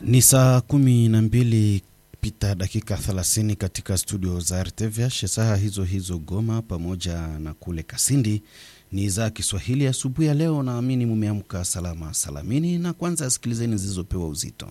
Ni saa kumi na mbili pita dakika 30 katika studio za RTVH, saa hizo hizo Goma pamoja na kule Kasindi. Ni za Kiswahili asubuhi ya leo, naamini mumeamka salama salamini, na kwanza sikilizeni zilizopewa uzito.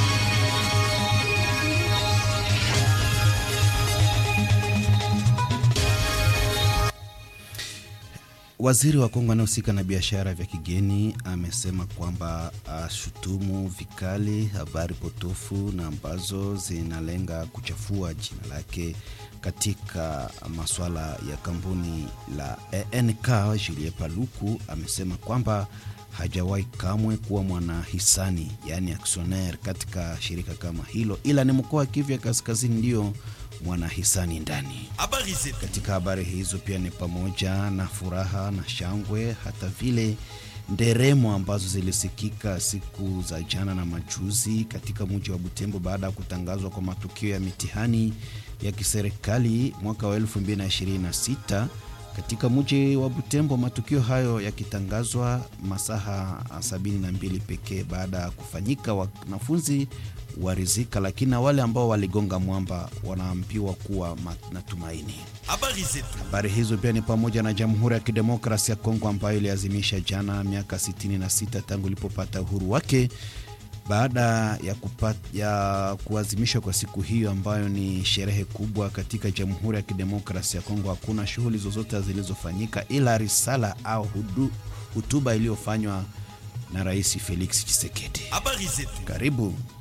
Waziri wa Kongo anayehusika na biashara vya kigeni amesema kwamba ashutumu vikali habari potofu na ambazo zinalenga kuchafua jina lake katika masuala ya kampuni la ENK. Julie Paluku amesema kwamba hajawahi kamwe kuwa mwanahisani, yaani aksioner katika shirika kama hilo, ila ni mkoa wa Kivu ya Kaskazini ndio mwanahisani ndani. Katika habari hizo pia ni pamoja na furaha na shangwe, hata vile nderemo ambazo zilisikika siku za jana na majuzi katika mji wa Butembo baada ya kutangazwa kwa matukio ya mitihani ya kiserikali mwaka wa 2026 katika mji wa Butembo, matukio hayo yakitangazwa masaha 72 pekee baada ya kufanyika, wanafunzi warizika, lakini na wale ambao waligonga mwamba wanaambiwa kuwa na tumaini. Habari hizo pia ni pamoja na Jamhuri ya Kidemokrasia ya Kongo ambayo iliazimisha jana miaka 66 tangu ilipopata uhuru wake baada ya, ya kuazimishwa kwa siku hiyo ambayo ni sherehe kubwa katika Jamhuri ya Kidemokrasia ya Kongo, hakuna shughuli zozote zilizofanyika ila risala au hutuba iliyofanywa na Rais Felix Tshisekedi. Karibu.